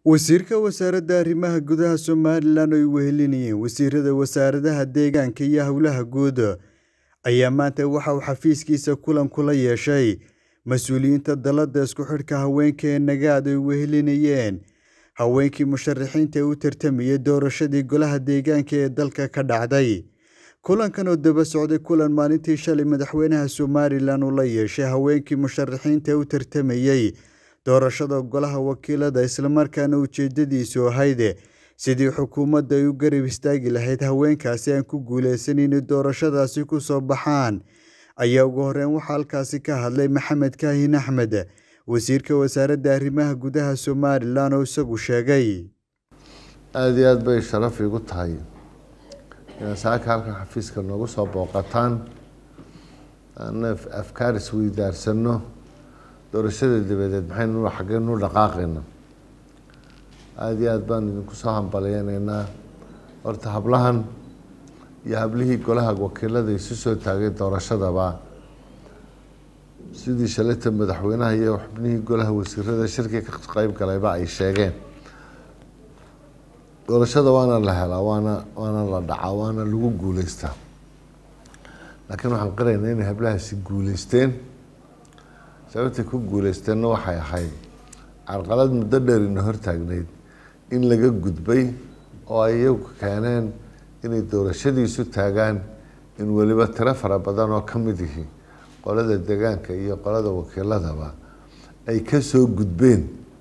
Wasiirka Wasaaradda Arrimaha Gudaha Somalilan oo ay wehelinayeen wasiirada wasaaradaha deegaanka iyo howlaha guud ayaa maanta waxa uu xafiiskiisa kulan kula yeeshay mas'uuliyiinta dalada isku xidhka haweenka ee Nagaad ay wehelinayeen haweenkii musharaxiinta ee u tartamayay doorashadii golaha deegaanka ee dalka ka dhacday kulankan oo daba socday kulan maalintii shalay madaxweynaha Somalilan uu la yeeshay haweenkii musharaxiinta ee u tartamayay doorashada golaha wakiilada islamarkaana ujeedadiisu ahayd sidii xukuumadda ay u garab istaagi lahayd haweenkaasi aan ku guuleysan inay doorashadaasi ku soo baxaan ayaa ugu horeyn waxaa halkaasi ka hadlay maxamed kaahin axmed wasiirka wasaaradda arrimaha gudaha somalilan oo isagu sheegay aada iyo aada bay sharaf iigu tahay inaad saaka halkan xafiiska noogu soo booqataan ana afkaar isweydaarsano doorashada dabadeed maxaynu xaggeynu dhaqaaqayna aada iyo aada baan idinku soo hambalyeyneynaa horta hablahan iyo hablihii golaha wakiilada isu soo taagay doorashadaba sidii shalita madaxweynaha iyo xubnihii golaha wasiirada shirkii ka qeyb galayba ay sheegeen doorashada waana la helaa waana waana la dhacaa waana lagu guuleystaa laakiin waxaan qiraynaa inay hablahaasi guuleysteen sababtay ku guuleysteenna waxay ahayd carqalad muddo dheer ina hortaagneyd in laga gudbay oo ay iyagu keeneen inay doorashadiisu taagaan in weliba tiro fara badan oo ka mid yihi qolada deegaanka iyo qolada wakiiladaba ay kasoo gudbeen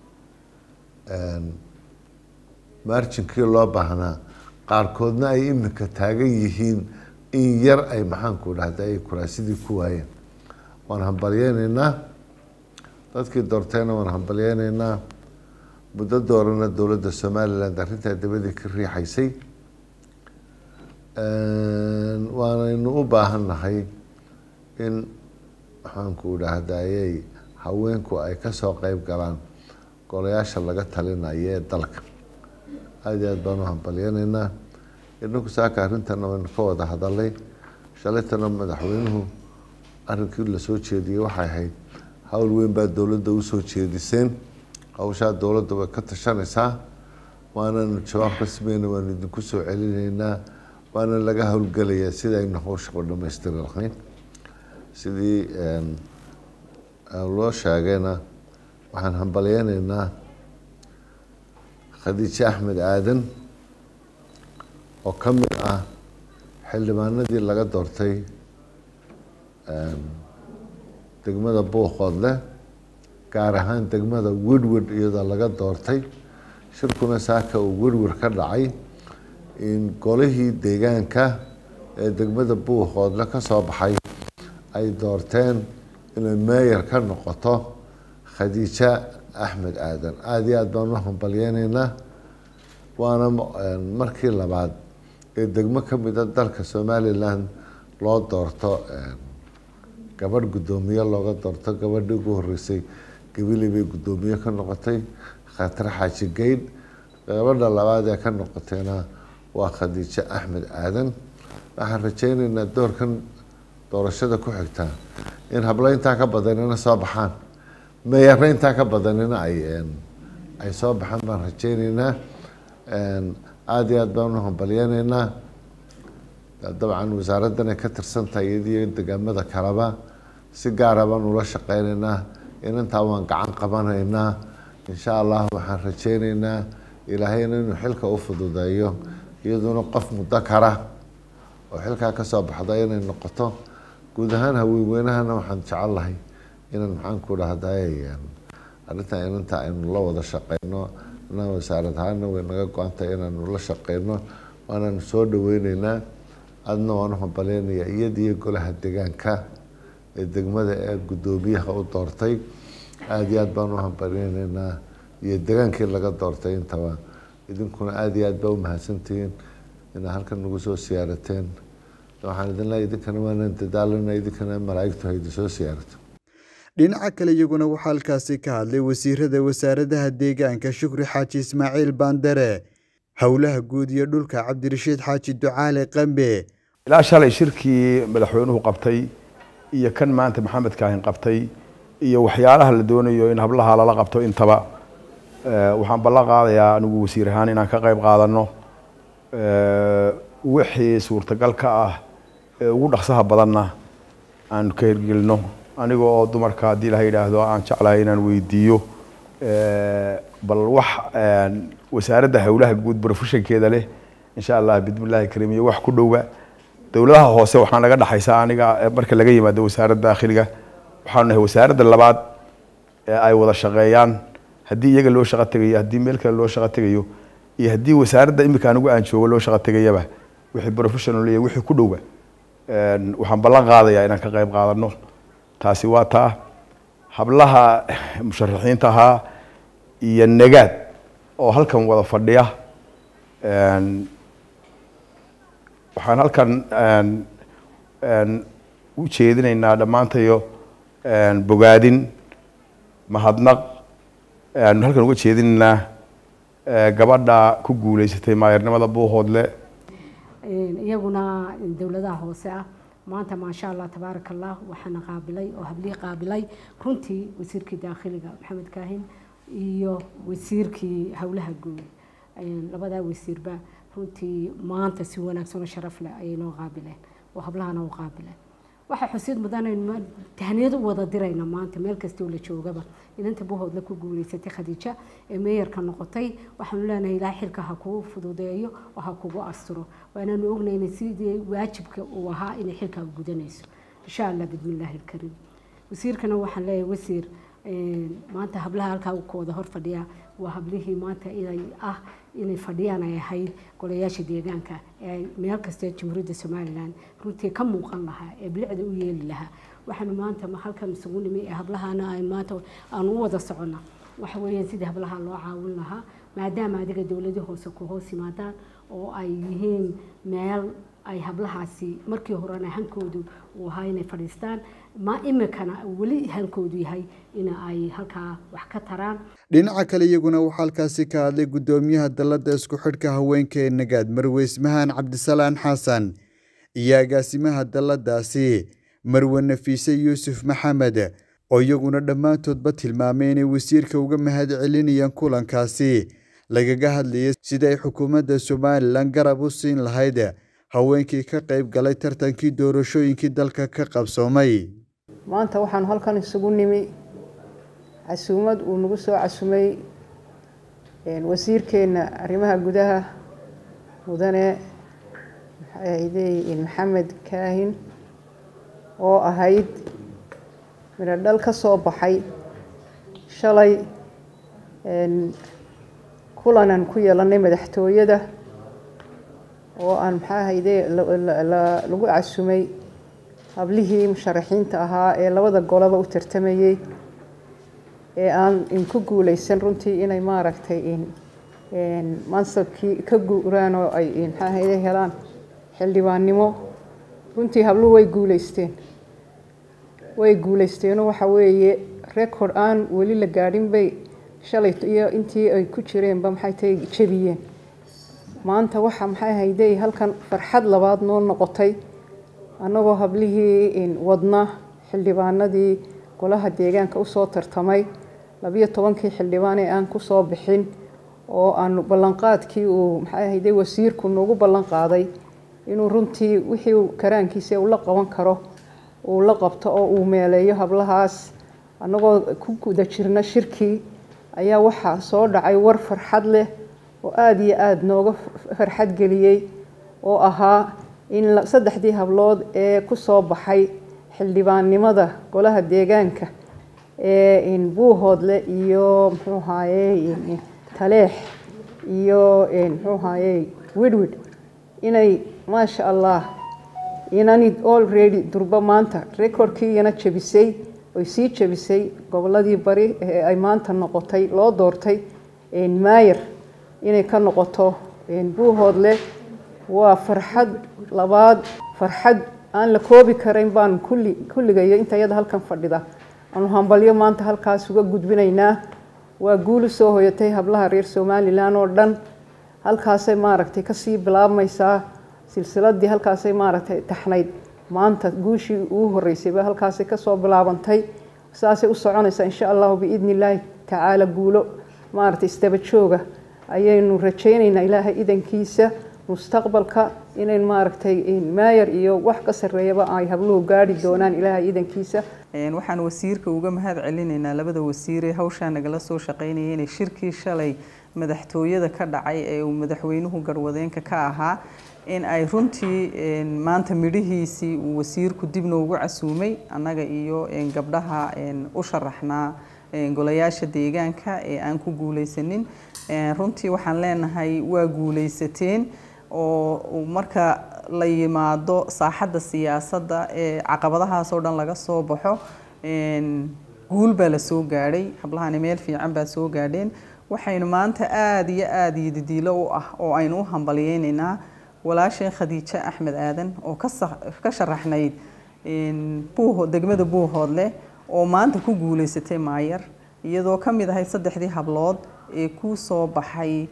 marjinkii loo baahnaa qaarkoodna ay imika taagan yihiin in yar ay maxaanku dhahda ay kuraasidii ku waayeen waan hambalyeyneynaa dadkii doortayna waan hambalyeyneynaa muddo doorana dowladda somaliland arrintaa dabadii ka riixaysay waanaynu u baahan nahay in maxaanku dhahdayey haweenku ay kasoo qeyb galaan golayaasha laga talinayo ee dalka aada iyo aada baan u hambalyeyneynaa inaku saaka arrintana waynu ka wada hadalay shalaytana madaxweynuhu arrinkii lasoo jeediyey waxay ahayd hawl weyn baa dowladda usoo jeediseen hawshaa dowladda way ka tashanaysaa waananu jawaab rasmeyna waanu idinku soo celinaynaa waana laga howlgelayaa sida aynu hawsha u dhamaystiri lahayn sidii loo sheegayna waxaan hambalyeyneynaa khadiijo axmed aadan oo ka mid ah xildhibaanadii laga doortay degmada buuqoodle gaar ahaan degmada werwer iyadoo laga doortay shirkuna saaka uu werwer ka dhacay in golihii deegaanka ee degmada buuqoodle ka soo baxay ay doorteen inay meeyar ka noqoto khadiijo axmed aadan aada iyo aada baan u hambalyeyneynaa waana markii labaad ee degmo ka mida dalka somaliland loo doorto gabadh guddoomiye looga doorto gabadhii ugu horeysay gabili bay guddoomiye ka noqotay khatare xaaji geydh gabadha labaad ee ka noqotayna waa khadiijo axmed aadan waxaan rajeyneynaa doorkan doorashada ku xigta in hablo intaa ka badanina soo baxaan meeyare intaa ka badanina ay ay soo baxaan baan rajeyneynaa aada iyo aada baan u hambalyeyneynaa dabcan wasaaraddan ay ka tirsan tahay iyadiyo degaamada kaleba si gaara baan ula shaqeyneynaa inantaa waan gacan qabanaynaa insha allah waxaan rajeyneynaa ilaahayna inuu xilka u fududeeyo iyaduna qof muddo kara oo xilkaa kasoo baxda inay noqoto guud ahaan haweenweynahana waxaan jecel lahay inaan maxaanku dhahday arrintan inanta aynu la wada shaqeyno na wasaarad ahaana way naga go-antahay inaanu la shaqeyno waanaanu soo dhaweyneynaa adna waan u hambaleynayaa iyadiyo golaha deegaanka ee degmada ee guddoomiyaha u doortay aada iyo aada baan u hambaleyneynaa iyo degaankii laga doortay intaba idinkuna aada iyo aad baa umahadsantihiin inaad halkan nagu soo siyaarateen waxaan idin leeya idinkana waanaan dadaalana idinkana malaaigtu haydi soo siyaarato dhinaca kale iyaguna waxaa halkaasi ka hadlay wasiirada wasaaradaha deegaanka shukri xaaji ismaaciil baandare howlaha guud iyo dhulka cabdirashiid xaaji ducaale qambe ilaa shalay shirkii madaxweynuhu qabtay iyo kan maanta maxamed kaahin qabtay iyo waxyaalaha la doonayo in hablaha lala qabto intaba waxaan ballan qaadayaa anigu wasiir ahaan inaan ka qayb qaadano wixii suurtagal ka ah ee ugu dhaqsaha badanna aan ka hirgelino aniga oo dumarka haddii ilaha yidhaahdo aan jeclahay inaan weydiiyo bal wax wasaaradda howlaha guud professionkeeda leh insha allah bidmillahi karim iyo wax ku dhowa dowladaha hoose waxaa naga dhexaysa aniga marka laga yimaado wasaaradda dakhiliga waxaanu nahay wasaaradda labaad ee ay wada shaqeeyaan haddii iyaga loo shaqo tegayo haddii meel kale loo shaqo tegayo iyo haddii wasaaradda imika anigu aan joogo loo shaqo tegayaba wixii professional iyo wixii ku dhowba waxaan ballan qaadayaa inaan ka qayb qaadano taasi waa taa hablaha musharaxiinta ahaa iyo nagaad oo halkan wada fadhiya waxaan halkan u jeedinaynaa dhammaantayo bogaadin mahadnaq aanu halkan uga jeedinaynaa gabadha ku guuleysatay maayarnimada buuhoodle iyaguna dowladaha hoose ah maanta maasha allah tabaaraka allah waxaana qaabilay oo hablii qaabilay runtii wasiirkii daakhiliga maxamed kaahin iyo wasiirkii howlaha guud labadaa wasiirba runtii maanta si wanaagsan oo sharaf leh ayay noo qaabileen oo hablahana u qaabileen waxaa xusid mudan aynu tahniyad u wada dirayna maanta meel kastoo la joogaba inanta buhoodla ku guuleysatay khadiija ee meeyarka noqotay waxaanu leenahay ilaa xilka ha kuu fududeeyo oo ha kugu asturo waanaanu ognayna sidii waajibka uu ahaa inay xilkaa gudanayso insha allah bismillaahi alkariim wasiirkana waxaan leeyahay wasiir maanta hablaha halkaa ku wada hor fadhiya waa hablihii maanta inay ah inay fadhiyaan ay ahayd golayaasha deegaanka ee meel kasta jamhuuriyadda somalilan runtii ka muuqan lahaa ee bilicda u yeeli lahaa waxaanu maanta halkan isugu nimi ee hablahana ay maanta aanu u wada soconna waxa weeyaan sidii hablaha loo caawin lahaa maadaama adiga dowladii hoose ku hoos yimaadaan oo ay yihiin meel ay hablahaasi markii horena hankoodu uu ahaa inay fadhiistaan ma imikana weli hankoodu yahay in ay halkaa wax ka taraan dhinaca kale iyaguna waxaa halkaasi ka hadlay guddoomiyaha dalladda isku xidhka haweenka ee nagaad marwe ismahaan cabdisalaan xasan iyo agaasimaha dalladaasi marwe nafiise yuusuf maxamed oo iyaguna dhammaantoodba tilmaamay inay wasiirka uga mahad celinayaan kulankaasi lagaga hadlayay sida ay xukuumadda somalilan garab u siin lahayd haweenkii ka qayb galay tartankii doorashooyinkii dalka ka qabsoomay maanta waxaanu halkan isugu nimi casuumad uu nagu soo casumay wasiirkeenna arrimaha gudaha mudane maxamed kaahin oo ahayd midho dhal ka soo baxay shalay kulanan ku yeelanay madaxtooyada oo aan maxaa hayde lagu casumay hablihii musharaxiinta ahaa ee labada golaba u tartamayey ee aan ku guuleysan runtii inay maaragtay mansabkii ka guuraan oo ay maxaa hayde helaan xildhibaannimo runtii habluhu way guuleysteen way guuleysteenoo waxa weeye record aan weli la gaadhin bay shalay iyo intii ay ku jireenba maxay tahay jebiyeen maanta waxa maxay hayday halkan farxad labaad noo noqotay annagoo hablihii wadna xildhibaanadii golaha deegaanka usoo tartamay labiyo tobankii xildhibaan ee aan kusoo bixin oo aanu ballanqaadkii uu maxay hayday wasiirku noogu ballan qaaday inuu runtii wixii karaankiisa uu la qaban karo uu la qabto oo uu meeleeyo hablahaas annagoo ku guda jirna shirkii ayaa waxaa soo dhacay war farxad leh oo aada iyo aada nooga farxad geliyey oo ahaa in saddexdii hablood ee kusoo baxay xildhibaannimada golaha deegaanka ee buuhoodle iyo muxuu haaye taleex iyo muxuu haaye widwid inay maasha allah inani already durba maanta recordkii iyana jebisay oy sii jebisay goboladii bari ee ay maanta noqotay loo doortay maayer inay ka noqoto buuhoodle waa farxad labaad farxad aan la koobi karayn baan kulli kulligayo inta iyada halkan fadhida aanu hambalyo maanta halkaas uga gudbinaynaa waa guul usoo hoyatay hablaha reer somalilan oo dhan halkaasay maaragtay kasii bilaabmaysaa silsiladii halkaasay maaragtay taxnayd maanta guushii ugu horeysayba halkaasay kasoo bilaabantay saasay u soconaysaa insha allahu biidni illaahi tacaala guulo maaragtay isdaba jooga ayaynu rajaynaynaa ilaahay idankiisa mustaqbalka inayn maaragtay maayar iyo wax ka sarreeyaba ay habluhu gaari doonaan ilaahay idankiisa waxaan wasiirka uga mahad celinaynaa labada wasiiree hawshaa nagala soo shaqaynaya inay shirkii shalay madaxtooyada ka dhacay ee uu madaxweynuhu garwadeenka ka ahaa in ay runtii maanta midhihiisii uu wasiirku dib noogu casuumay annaga iyo gabdhaha u sharaxnaa golayaasha deegaanka ee aan ku guulaysanin runtii waxaan leenahay waa guulaysateen oo marka la yimaado saaxadda siyaasadda ee caqabadahaas oo dhan laga soo baxo guul baa la soo gaadhay hablahani meel fiican baa soo gaadheen waxaynu maanta aada iyo aada iyo didiilo u ah oo aynu u hambalyeynaynaa walaasheen khadiijo axmed aadan oo ka sharaxnayd degmada buuhoodleh oo maanta ku guulaysatay maayar iyadoo ka mid ahayd saddexdii hablood ee ku soo baxay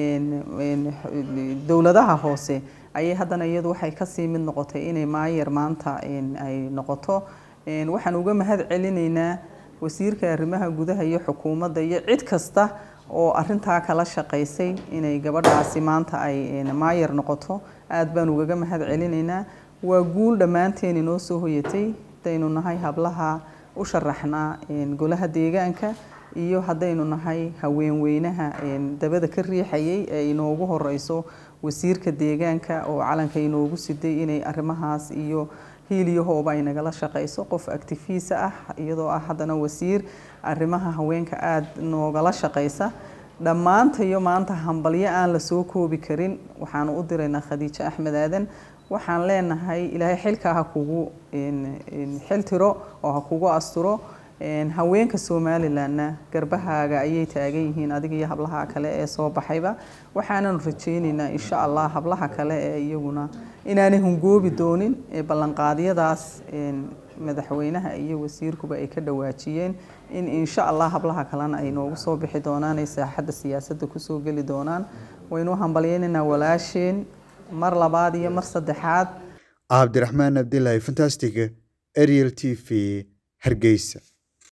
dowladaha hoose ayay haddana iyadu waxay kasii mid noqotay inay maayar maanta ay noqoto waxaan uga mahad celinaynaa wasiirka arrimaha gudaha iyo xukuumadda iyo cid kasta oo arintaa kala shaqaysay inay gabadhaasi maanta ay maayar noqoto aada baan ugaga mahad celinaynaa waa guul dhammaanteen inoo soo hoyatay hadaynu nahay hablaha u sharaxnaa golaha deegaanka iyo haddaynu nahay haweenweynaha dabada ka riixayay ee inoogu horeyso wasiirka deegaanka oo calanka inoogu siday inay arrimahaas iyo hiiliyahooba ay nagala shaqayso qof actifiisa ah iyadoo ah haddana wasiir arrimaha haweenka aada noogala shaqaysa dhammaantayo maanta hambalyo aan la soo koobi karin waxaanu u diraynaa khadiijo axmed aadan waxaan leenahay ilaahay xilkaa ha kugu xil tiro oo ha kugu asturo haweenka somalilanna garbahaaga ayay taagan yihiin adiga iyo hablaha kale ee soo baxayba waxaananu rajaynaynaa insha allah hablaha kale ee iyaguna inaanay hungoobi doonin ee ballanqaadyadaas madaxweynaha iyo wasiirkuba ay ka dhawaajiyeen in insha allah hablaha kalena ay noogu soo bixi doonaan ay saaxadda siyaasadda kusoo geli doonaan waynu hambalyeynaynaa walaasheen mar labaad iyo mar saddexaad cabdiraxmaan abdilaahi fantastic ariel t v hargeysa